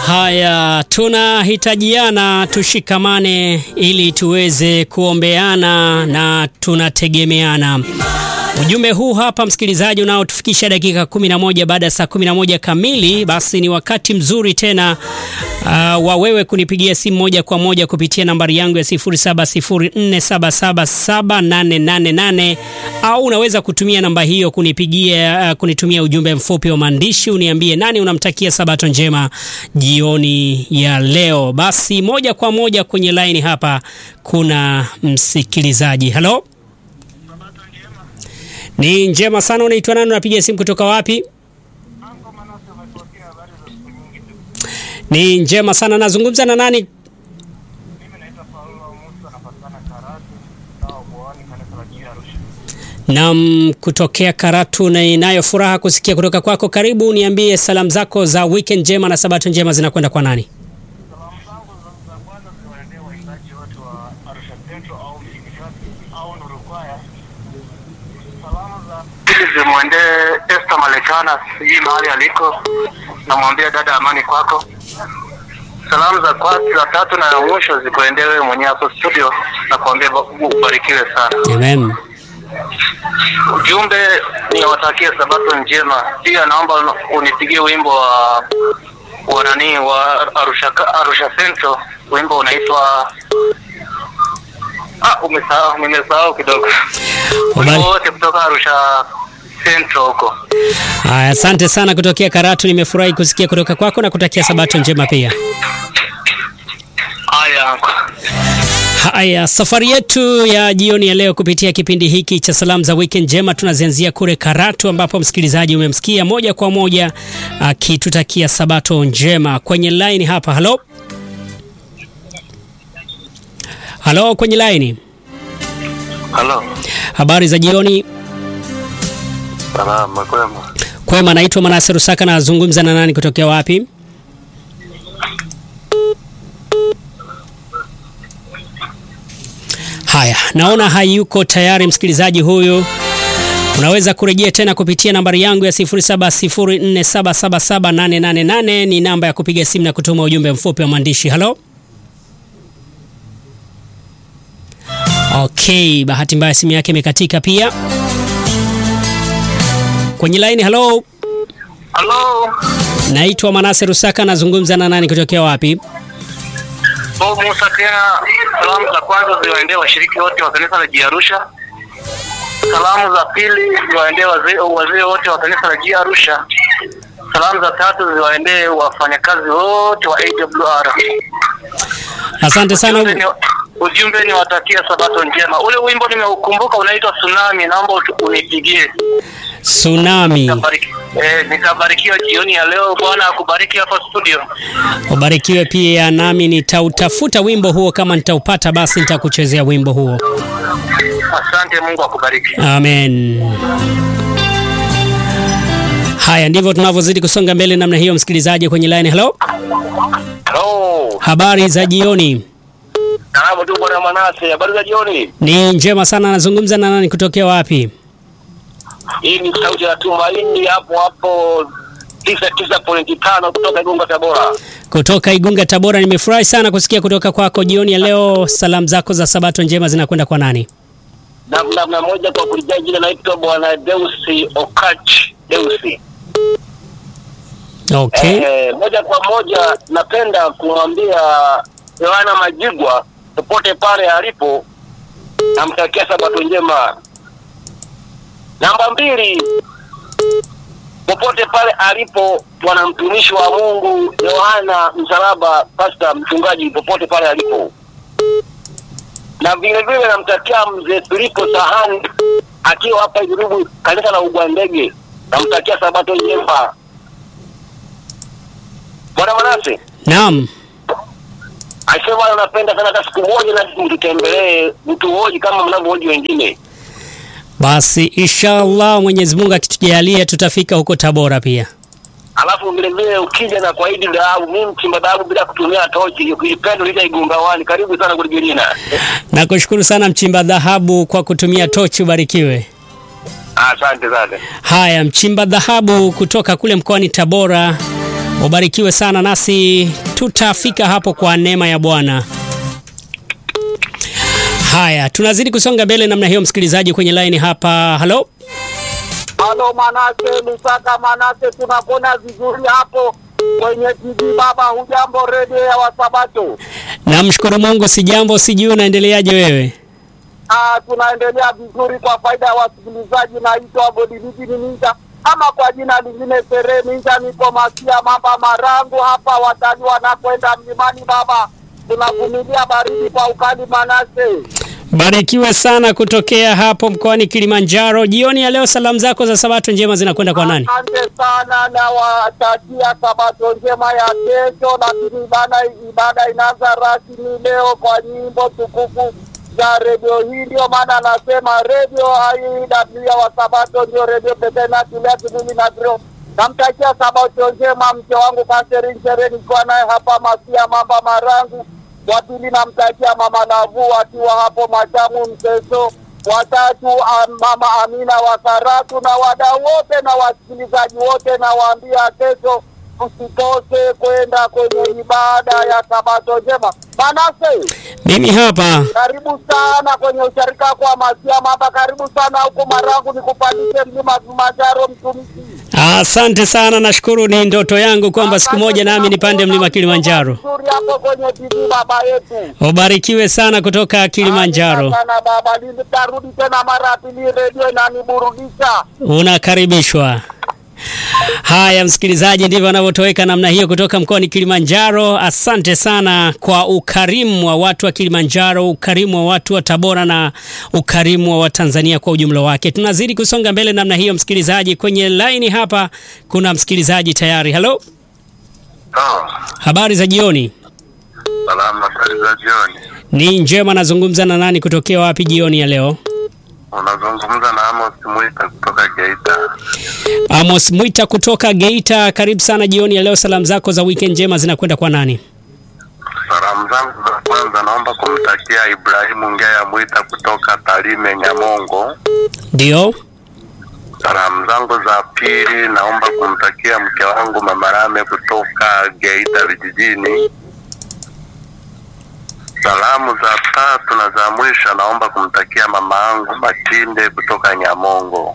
Haya, tunahitajiana tushikamane ili tuweze kuombeana na tunategemeana. Ujumbe huu hapa msikilizaji, unaotufikisha dakika 11 baada ya saa 11 kamili. Basi ni wakati mzuri tena uh, wa wewe kunipigia simu moja kwa moja kupitia nambari yangu ya 0704777888 au unaweza kutumia namba hiyo kunipigia, uh, kunitumia ujumbe mfupi wa maandishi uniambie nani unamtakia sabato njema jioni ya leo. Basi moja kwa moja kwenye laini hapa kuna msikilizaji. Halo. Ni njema sana. Unaitwa nani? Unapiga simu kutoka wapi? Ni njema sana. Nazungumza na nani? Naam, kutokea Karatu, na inayo furaha kusikia kutoka kwako. Karibu, niambie salamu zako za weekend njema na sabato njema zinakwenda kwa nani? Salamu zangu za kwanza ziwaendee waimbaji wote wa Arusha Central au Msikilizaji au Nurukwaya. Salamu za pili zimwendee Esther Malekana, sijui mahali aliko, namwambia dada, amani kwako. Salamu za kwa za tatu na ya mwisho zikuendee wewe mwenyewe hapo studio, na kuambia ubarikiwe sana. Amen. Ujumbe ni watakie sabato njema. Pia naomba unipigie wimbo wa wa nani wa Arusha Arusha Central, wimbo unaitwa ah, umesahau, nimesahau kidogo. Habari. Wimbo wote kutoka Arusha Central huko. Haya, asante sana kutokea Karatu. Nimefurahi kusikia kutoka kwako na kutakia sabato njema pia. Haya, Haya, safari yetu ya jioni ya leo kupitia kipindi hiki cha salamu za weekend njema tunazianzia kule Karatu, ambapo msikilizaji umemsikia moja kwa moja akitutakia sabato njema kwenye line hapa. Halo, halo, kwenye line. halo, Habari za jioni. salama kwema. Kwema, naitwa Manase Rusaka, nazungumza na nani kutokea wapi? Haya, naona hayuko tayari msikilizaji huyu. Unaweza kurejea tena kupitia nambari yangu ya 0704777888 ni namba ya kupiga simu na kutuma ujumbe mfupi wa maandishi. Halo. Okay, bahati mbaya simu yake imekatika pia. Kwenye line, halo. Halo, Naitwa Manase Rusaka, nazungumza na nani kutokea wapi? Bob Musa tena. Salamu za kwanza ziwaendee washiriki wote wa kanisa la Jiarusha. Salamu za pili ziwaendee wazee wazee wote wa kanisa la Jiarusha. Salamu za tatu ziwaendee wafanyakazi wote wa AWR. Asante Ujumbe sana. ni, ujumbe ni watakia sabato njema. Ule wimbo nimeukumbuka unaitwa Tsunami, naomba utu- unipigie. Tsunami. Nitabariki- Eh, nitabarikiwa jioni ya leo. Bwana akubariki hapa studio. Ubarikiwe pia, nami nitautafuta wimbo huo, kama nitaupata basi nitakuchezea wimbo huo. Asante, Mungu akubariki. Amen. Haya, ndivyo tunavyozidi kusonga mbele namna hiyo, msikilizaji kwenye line. Hello, Hello. habari za jioni? Karibu tu bwana Manase, habari za jioni. Ni njema sana. Nazungumza na nani kutokea wapi? Hii ni sauti ya Tumaini hapo hapo tisa tisa pointi tano kutoka Igunga Tabora. Kutoka Igunga, Tabora. Nimefurahi sana kusikia kutoka kwako jioni ya leo. Salamu zako za sabato njema zinakwenda kwa nani? Na namna moja kwa kulijia jina naitwa bwana Deusi Okach Deusi. Okay. Eh, moja kwa moja napenda kumwambia Yohana Majigwa popote pale alipo, namtakia sabato njema. Namba mbili, popote pale alipo bwana mtumishi wa Mungu Yohana Msalaba, pasta mchungaji, popote pale alipo, na vile vile namtakia mzee Filipo Sahani akiwa hapa Irugu, kanisa la Ugwandege, namtakia sabato njema. Bwana Manase, Naam. asema napenda sana hata siku moja na mtutembelee, mtuhoji kama mnavyohoji wengine. Basi inshallah Mwenyezi Mungu akitujalia tutafika huko Tabora pia. Alafu vile vile ukija na kwaidi dhahabu, mimi mchimba dhahabu bila kutumia tochi, ukipenda lita Igumbawani. Karibu sana Kuligirina. Nakushukuru sana mchimba dhahabu kwa kutumia tochi, ubarikiwe. Asante sana. Haya, mchimba dhahabu kutoka kule mkoani Tabora Ubarikiwe sana, nasi tutafika hapo kwa neema ya Bwana. Haya, tunazidi kusonga mbele namna hiyo, msikilizaji kwenye line hapa. Halo, Halo Manase, Lusaka Manase, tunakuona vizuri hapo kwenye TV baba. Hujambo redio ya Wasabato? namshukuru Mungu, si jambo, sijui unaendeleaje wewe? Ah, tunaendelea vizuri kwa faida ya wasikilizaji. Naitwa Godiliji Minja ama kwa jina lingine Sere Minja, nipo Masia Mamba Marangu hapa. Watalii wanakwenda mlimani baba, tunavumilia baridi kwa ukali Manase. Barikiwe sana kutokea hapo mkoani Kilimanjaro. Jioni ya leo, salamu zako za sabato njema zinakwenda kwa nani? Asante sana na watakia sabato njema ya kesho, lakini ibada ibada inaanza rasmi leo kwa nyimbo tukufu za redio hii. Ndio maana anasema redio hii ya wasabato ndio redio pekee inatulia kimili na dro. Namtakia sabato njema mke wangu Catherine Shere, nikiwa naye hapa Masia Mamba Marangu. Wa pili namtakia mama Lavu akiwa hapo Machamu Mseso watatu am, mama Amina wa Karatu na wadau wote na wasikilizaji wote, nawaambia kesho usikose kwenda kwenye ibada ya sabato njema. Manase, Mimi hapa karibu sana kwenye usharika kwa Masia Mamba, karibu sana huko Marangu, nikupandishe mlima Kilimanjaro mtumishi. asante sana, nashukuru. Ni ndoto yangu kwamba siku moja nami nipande mlima Kilimanjaro. Nzuri hapo kwenye TV baba yetu. Ubarikiwe sana kutoka Kilimanjaro. Asante sana baba, nitarudi tena mara ya pili, redio inaniburudisha. Unakaribishwa. Haya, msikilizaji, ndivyo wanavyotoweka namna hiyo kutoka mkoani Kilimanjaro. Asante sana kwa ukarimu wa watu wa Kilimanjaro, ukarimu wa watu wa Tabora na ukarimu wa Watanzania kwa ujumla wake. Tunazidi kusonga mbele namna hiyo, msikilizaji. Kwenye laini hapa kuna msikilizaji tayari. Halo, habari za jioni? Salama, habari za jioni. Ni njema. Nazungumza na nani? Kutokea wapi jioni ya leo? Unazungumza na Amos Mwita kutoka Geita. Amos Mwita kutoka Geita, karibu sana jioni ya leo. Salamu zako za weekend njema zinakwenda kwa nani? Salamu zangu za kwanza naomba kumtakia Ibrahimu Ngea Mwita kutoka Tarime Nyamongo. Ndio. Salamu zangu za pili naomba kumtakia mke wangu Mama Rame kutoka Geita vijijini. Salamu za tatu na za mwisho naomba kumtakia mama yangu Matinde kutoka Nyamongo.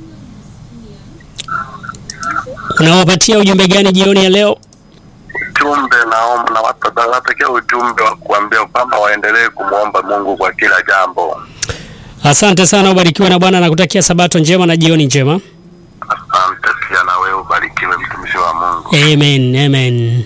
Unawapatia ujumbe gani jioni ya leo? ujumbe naomba na watu nawatakia ujumbe wa kuambia kwamba waendelee kumwomba Mungu kwa kila jambo. Asante sana, ubarikiwe na Bwana, nakutakia sabato njema na jioni njema. Asante pia na wewe ubarikiwe, mtumishi wa Mungu. Amen, amen.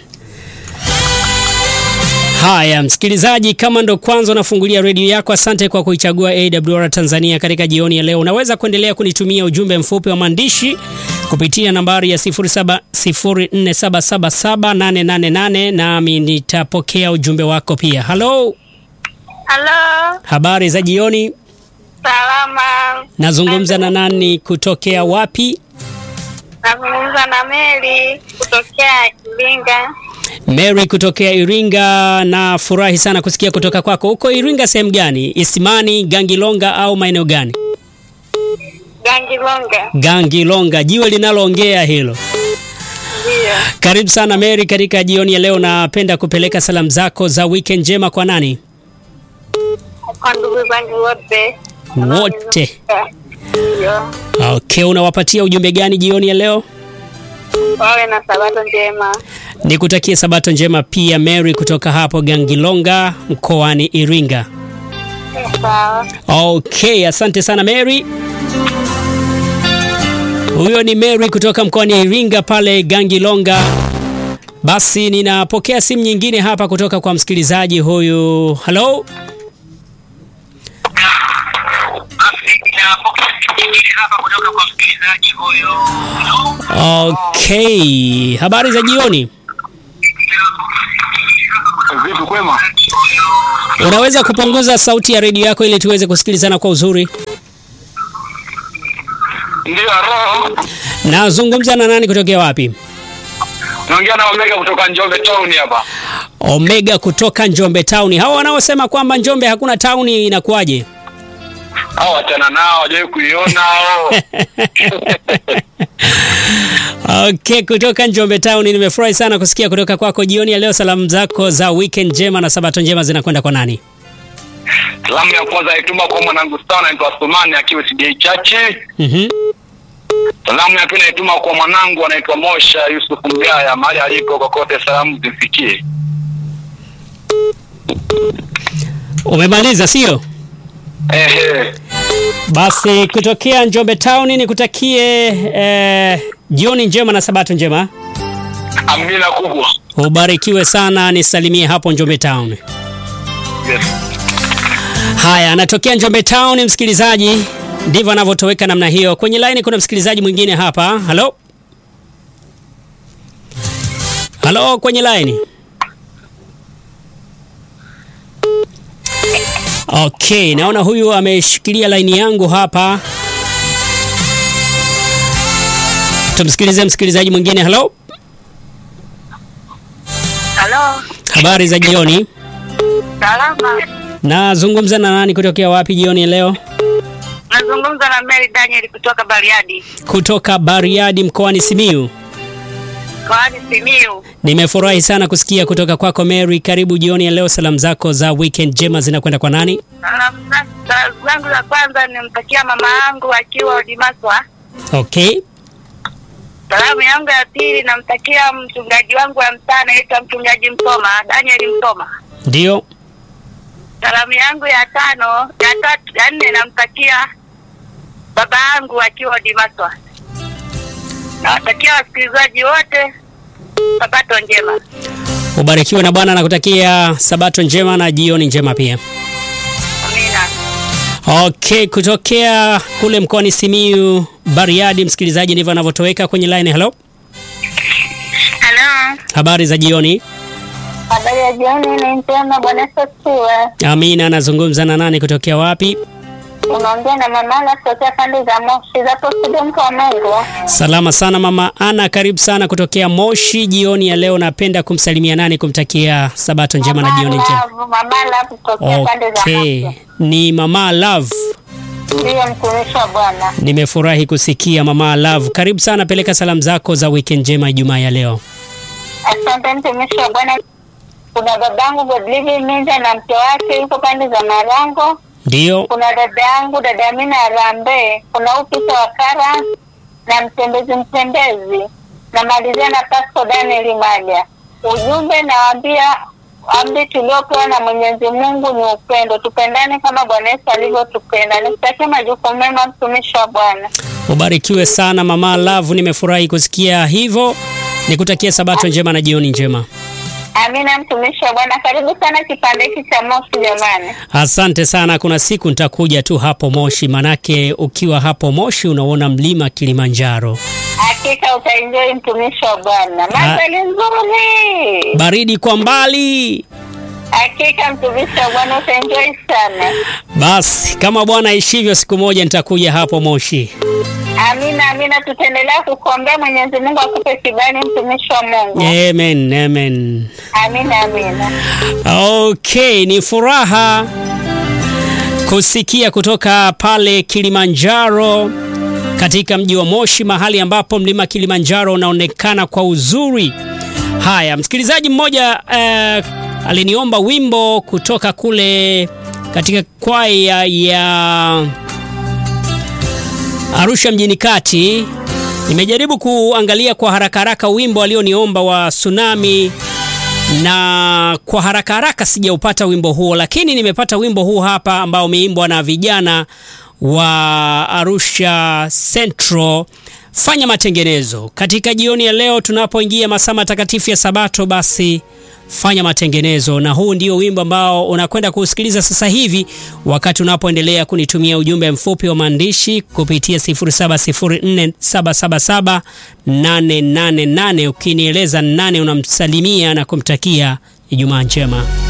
Haya, msikilizaji, kama ndo kwanza unafungulia redio yako, asante kwa kuichagua AWR Tanzania katika jioni ya leo. Unaweza kuendelea kunitumia ujumbe mfupi wa maandishi kupitia nambari ya 0704777888 nami nitapokea ujumbe wako pia. Halo, Halo, habari za jioni. salama. Nazungumza na nani? Kutokea wapi? Nazungumza na Mary kutokea Iringa. Mary kutokea Iringa. Na furahi sana kusikia kutoka kwako. Huko Iringa sehemu gani? Isimani, Gangilonga au maeneo gani? Gangilonga. Gangilonga, jiwe linaloongea hilo. Ndio. Karibu sana Mary katika jioni ya leo. Napenda kupeleka salamu zako za weekend njema kwa nani? Kwa ndugu zangu wote. Wote. Ndio. Okay, unawapatia ujumbe gani jioni ya leo? Wawe na sabato njema. Nikutakie sabato njema pia Mary kutoka hapo Gangilonga mkoani Iringa. Sawa. Okay, asante sana Mary. Huyo ni Mary kutoka mkoani Iringa pale Gangilonga. Basi ninapokea simu nyingine hapa kutoka kwa msikilizaji huyu. Hello? Okay, habari za jioni. Vipi kwema? Unaweza kupunguza sauti ya redio yako ili tuweze kusikilizana kwa uzuri? Ndio roho. Nazungumza na nani kutokea wapi? Naongea na Omega kutoka Njombe town hapa. Omega kutoka Njombe Town. Hawa wanaosema kwamba Njombe hakuna town inakuwaje? au wachana nao wajawahi kuiona au Okay, kutoka Njombe Town nimefurahi sana kusikia kutoka kwako jioni ya leo. Salamu zako za weekend njema na sabato njema zinakwenda kwa nani? salamu ya kwanza naituma kwa mwanangu sana anaitwa Sumani akiwa CDA Chache. Mhm. Salamu ya pili naituma kwa mwanangu anaitwa Mosha Yusuf Mgaya mahali aliko kokote, salamu zimfikie. Umemaliza sio? Ehe, Basi kutokea Njombe Town nikutakie eh, jioni njema na sabato njema. amina kubwa. Ubarikiwe sana, nisalimie hapo Njombe Town. Yes. Haya, anatokea Njombe Town msikilizaji, ndivyo anavyotoweka namna hiyo. Kwenye line kuna msikilizaji mwingine hapa. Halo, halo, kwenye line. Okay, naona huyu ameshikilia line yangu hapa. Tumsikilize msikilizaji mwingine. Halo, Halo, habari za jioni. salama. Nazungumza na nani kutokea wapi jioni ya leo? Nazungumza na Mary Daniel kutoka Bariadi, Kutoka Bariadi mkoani Simiyu. mkoani Simiyu. Nimefurahi sana kusikia kutoka kwako Mary. Karibu jioni ya leo. Salamu zako za weekend njema zinakwenda kwa nani? Salamu za- salamu zangu za kwanza nimtakia mama yangu akiwa Odimaswa. Okay, Salamu yangu ya pili namtakia mchungaji wangu wa mtaa anaitwa mchungaji Msoma, Daniel Msoma. ndio. Salamu yangu ya tano, ya tatu, ya nne namtakia baba yangu akiwa Odimaswa. Nawatakia wasikilizaji wote sabato njema. Ubarikiwe na Bwana, nakutakia sabato njema na jioni njema pia. Amina. Okay, kutokea kule mkoani Simiyu, Bariadi, msikilizaji, ndivyo anavyotoweka kwenye line. Hello, Halo. habari za jioni. Habari ya jioni ni njema, Bwana Yesu asifiwe. Amina, anazungumza na nani kutokea wapi? Unaongea na mama kutokea pande za Moshi za studio mko wa Mungu. Salama sana mama Ana, karibu sana kutokea Moshi. Jioni ya leo napenda kumsalimia nani, kumtakia sabato njema na jioni njema. Mama Love kutokea pande za Okay, Moshi. ni mama Love. Ndiyo mtumishi wa Bwana. Nimefurahi kusikia mama Love. Karibu sana, peleka salamu zako za weekend njema Ijumaa ya leo. Asante mtumishi wa Bwana. Kuna babangu Godlive Minja na mke wake yuko pande za Marango. Ndio, Kuna dada yangu dada Amina Arambe. Kuna upisa wa Kara na mtembezi mtembezi. Namalizia na Pasco Daniel Maja. Ujumbe nawaambia amri tuliopewa na Mwenyezi Mungu ni upendo, tupendane kama Bwana Yesu alivyotupenda. Nikutakia majukumu mema, mtumishi wa Bwana. ubarikiwe sana mama Love. Nimefurahi kusikia hivyo, nikutakia sabato njema na jioni njema. Amina, mtumishi wa Bwana. Karibu sana kipande hiki cha Moshi jamani. Asante sana. Kuna siku nitakuja tu hapo Moshi, manake ukiwa hapo Moshi unaona mlima Kilimanjaro. Hakika utaenjoy mtumishi wa Bwana, mandhari nzuri. Baridi kwa mbali. Hakika mtumishi wa Bwana utaenjoy sana. Basi kama Bwana aishivyo, siku moja nitakuja hapo Moshi. Amina, amina. Tutaendelea kukuombea Mwenyezi Mungu akupe kibali, mtumishi wa Mungu. Amen, amen. Amina, amina. Okay, ni furaha kusikia kutoka pale Kilimanjaro katika mji wa Moshi, mahali ambapo mlima Kilimanjaro unaonekana kwa uzuri. Haya, msikilizaji mmoja eh, aliniomba wimbo kutoka kule katika kwaya ya Arusha mjini kati. Nimejaribu kuangalia kwa haraka haraka wimbo alioniomba wa Tsunami na kwa haraka haraka sijaupata wimbo huo, lakini nimepata wimbo huu hapa ambao umeimbwa na vijana wa Arusha Central. Fanya matengenezo katika jioni ya leo, tunapoingia masaa matakatifu ya Sabato, basi fanya matengenezo, na huu ndio wimbo ambao unakwenda kusikiliza sasa hivi, wakati unapoendelea kunitumia ujumbe mfupi wa maandishi kupitia 0704777888 ukinieleza nane unamsalimia na kumtakia Ijumaa njema.